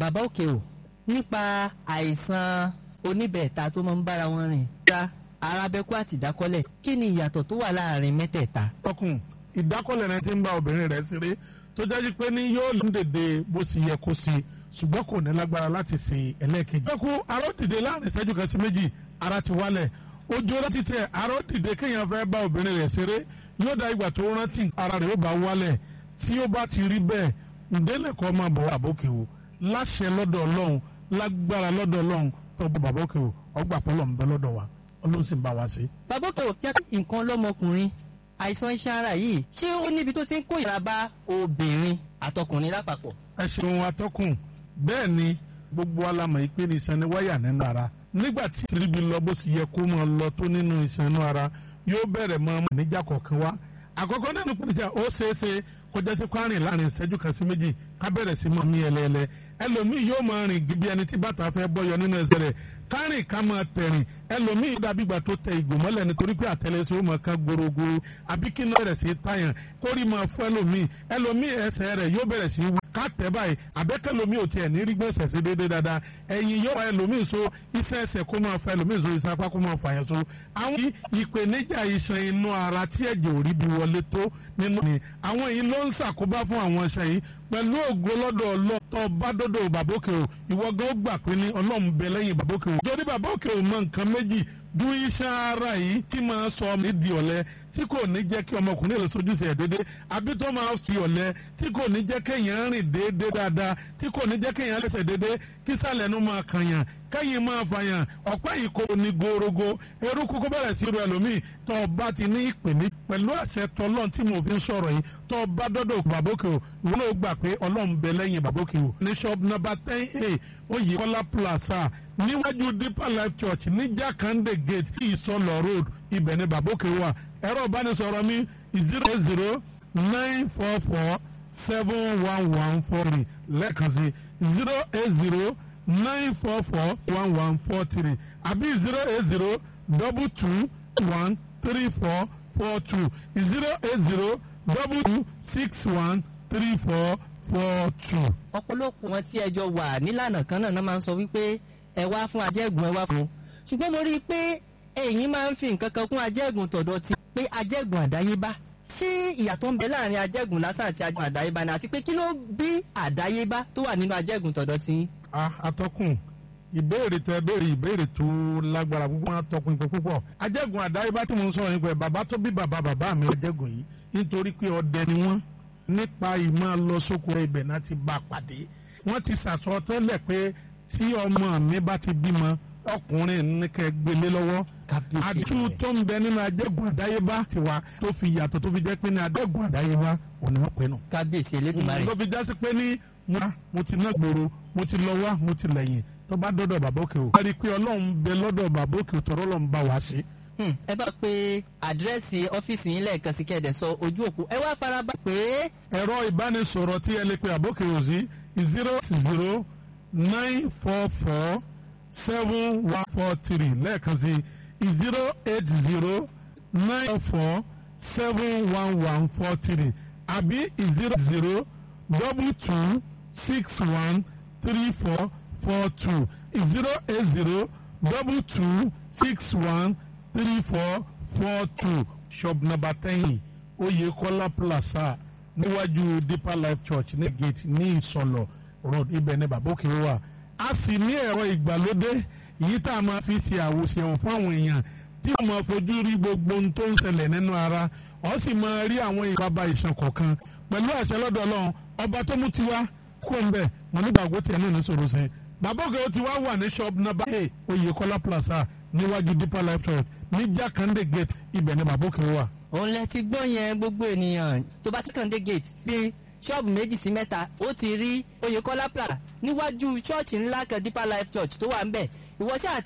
bàbá òkè o nípa àìsàn oníbẹ̀ẹ̀ta tó máa ń bára wọn rìn ta arábẹ́kú àti ìdákọ́lẹ̀ kí ni ìyàtọ̀ tó wà láàrin mẹ́tẹ̀ẹ̀ta. tọkùn ìdákọ́lẹ̀ rẹ ti ń bá obìnrin rẹ̀ ṣeré tó jáde pé ní yóò lè dèdè bó ṣe yẹ kó ṣe ṣùgbọ́n kò ní lágbára láti ṣe ẹlẹ́ẹ̀kejì. tọ́kù arọ́ dìde láàrin ìṣẹ́jú kan sí méjì ara ti wálẹ̀ ojú láti tẹ arọ́ dìde kéèyàn fẹ́ bá obìnrin rẹ̀ ṣeré yóò dá ìgbà tó rántí ara rẹ̀ yóò bá wálẹ̀ tí ó bá ti rí bẹ́ẹ̀ ǹdẹ́lẹ̀kọ́ máa bọ̀ àbókè o láṣẹ lọ́dọ̀ ọlọ́run lágbára lọ́dọ̀ ọlọ́run tó bọ̀ bàbókè o ọgbà pọ́lọ̀ ń bẹ lọ́dọ̀ wa ọlọ́run sì ń bá wa ṣe. bàbá òkè o jẹ́ nǹkan lọ́mọkùnrin àìsàn iṣan ara yìí ṣé ó níbi tó ti ń kó ìra bá obìnrin àtọkùnrin lápapọ̀. ẹ ṣeun atọ́kùn bẹ́ẹ̀ ni gbogbo alamọ̀ ìpè ní iṣan ní wáyà nínú ara nígbà tí tìrìbì lọ bó sì yẹ kó máa lọ tó nínú iṣan inú ara yóò bẹ̀rẹ̀ mọ́ níjà kọ̀ọ̀kan wá àkọ́kọ́ nínú pèníjà ó ṣeé ṣe kọjá sí kwárìn láàrin ìṣẹ́jú kan sí méjì ká bẹ̀rẹ̀ sí mọ́ ní ẹlẹ́ẹ̀lẹ́ ẹlòmíì yóò máa rìn bí ẹni tí bàtà fẹ́ bọ́yọ nínú ẹsẹ̀ rẹ̀ kárìn ká máa tẹ̀rìn ẹlòmíì dàbí ìgbà tó tẹ ìgò mọ́lẹ̀ nítorí pé àtẹlẹsẹ̀ ó máa ká gbòrògbòrò àbí kí náà rẹ̀ sí tàyàn kórì máa fún ẹlòmíì ẹlòmíì ẹsẹ̀ rẹ̀ yóò bẹ̀rẹ̀ sí wú ká tẹ̀ báyìí àbẹ́kẹ́lòmíì ò tiẹ̀ ní rí gbèsè sí déédéé dáadáa ẹ̀yìn yóò wá ẹlòmíì so iṣẹ́ ẹsẹ̀ kó máa fa ẹlòmíì so iṣẹ́ apá kó máa fà yẹn so àwọn ìpèníjà iṣan inú ara tí ẹ̀jẹ̀ ò rí bí wọlé tó nínú ni àwọn èyí ló ń ṣàkóbá fún àwọn iṣan yìí pẹ̀lú ògo lọ́dọ̀ ọlọ́tọ̀ bá dọ́dọ̀ bàbókè o ìwọ gan ó gbà pé ní ọlọ́run bẹ lẹ́yìn bàbókè o torí bàbókè o mọ nǹkan méjì du iṣan ara yìí kí máa sọ ọmọ di ọ̀lẹ tí kò ní jẹ́ kí ọmọkùnrin lè sojúṣe ẹ̀ déédéé àbí tó máa fi ọ̀lẹ tí kò ní jẹ́ kéèyàn rìn déédéé dáadáa tí kò ní jẹ́ kéèyàn lẹ́sẹ̀ déédéé kí sàlẹ̀ nu máa kànyàn kẹ́yìn máa fàyàn ọ̀pẹ́ yìí kò ní gorogo eruku kó bẹ̀rẹ̀ sí ru ẹlòmíì tó o bá ti ní ìpèní pẹ̀lú àṣẹ tọlọ́n tí mo fi ń sọ̀rọ̀ yìí tó o bá dọ́dọ̀ bàbókè o ìwọ náà gbà pé ọlọ́run bẹ lẹ́yìn bàbókè o ní shop number ten a oyè kọ́lá plaza níwájú deeper life church ní jákàndé gate ìsọlọ road ibẹ̀ ni bàbókè wà ẹ̀rọ ìbánisọ̀rọ̀ mi zero eight zero nine four four seven one one four three lẹ́ẹ̀kan sí zero eight zero nine four four one one four three àbí zero eight zero double two one three four four two zero eight zero double two six one three four four two. ọ̀pọ̀lọpọ̀ wọn tí ẹjọ́ wà nílànà kan náà máa ń sọ wípé ẹ wá fún ajẹ́gùn ẹ wá fún un ṣùgbọ́n mo rí i pé ẹ̀yin máa ń fi nǹkan kan kún ajẹ́gùn tọ̀dọ̀ ti pé ajẹ́gùn àdáyébá ṣé ìyàtọ̀ ń bẹ láàrin ajẹ́gùn lásán àti ajẹ́gùn àdáyébá ni àti pé kí ló bí àdáyébá tó wà nínú ajẹ́gùn tọ̀dọ̀ ti. a atọ́kùn ìbéèrè tẹ béèrè ìbéèrè tó lágbára púpọ̀ atọ́kùn ìpè púpọ̀ ajẹ́gùn àdáyébá tí mo ń sọ̀rọ̀ nípa ẹ̀ bàbá tó bí bàbá bàbá mi ajẹ́gùn yìí nítorí pé ọdẹ ni wọ́n nípa ìmọ̀ lọ sóko ibẹ̀ náà ti bá a pàdé wọ́n ti sàsọ tẹ́lẹ̀ pé tí ọmọ mi bá ti bímọ ọkùnrin ní kẹ́ gbélé lọ́wọ́ àdú tó ń bẹ nínú ajẹ́gùn àdáyébá tiwa tó fi yàtọ̀ tó fi jẹ́ pé ní adẹ́gùn àdáyébá òní wọ́n pè nù. kábíyèsí elédùnmarè. ló fi jásí pé ní mo ti ná gbòòrò mo ti lọ wá mo ti lẹ́yìn tó bá dọ́dọ̀ bàbá òkè o. wọ́n rí i pé ọlọ́run bẹ lọ́dọ̀ bàbá òkè o tọ́rọ́ lọ́n bá wa ṣe. ẹ bá pe àdírẹ́sì ọ́fíìsì yín lẹ́ẹ̀kan sí kẹ́ẹ̀dẹ̀ sọ ojú òpó ẹ wá faraba pé. ẹ̀rọ ìbánisọ̀rọ̀ tí ẹ lè pe àbókè òsì zero zero nine four four seven one four three lẹ́ẹ̀kan sí zero eight zero nine four seven one one four three àbí zero zero double two six one three four four two zero eight zero double two six one three four four two shop number ten Oyekola Plaza níwájú Deeper Life Church ní gate ní Ìsọlọ road ibẹ̀ ní bàbókè wà a sì ní ẹ̀rọ ìgbàlódé yìí tá a máa fi ṣe àwòṣẹ̀wò fún àwọn èèyàn tí wọ́n máa fojú rí gbogbo ohun tó ń ṣẹlẹ̀ nínú ara ó sì máa rí àwọn ìbába ìṣàn kọ̀ọ̀kan pẹ̀lú àṣẹ lọ́dọ̀ Ọlọ́run ọba tó mú tiwa kó ń bẹ̀ mo nígbàgbọ́ tiẹ̀ náà ní sọ̀rọ̀ sẹ́yìn bàbá òkè ó ti wá wà ní shop number eight Oyekola Plaza níwájú Deeper Life Church ní Jakande gate ibẹ̀ ni bàbá òkè wà. òun lẹ ti gbọ́ yẹn gbogbo ènìyàn tó bá ti kàn dé gate bíi ṣọ́ọ̀bù méjì sí mẹ́ta ó ti rí Oyekola Plaza níwájú ṣọ́ọ̀ṣì ńlá kan Deeper Life Church tó wà ń bẹ̀ ìwọ ṣáà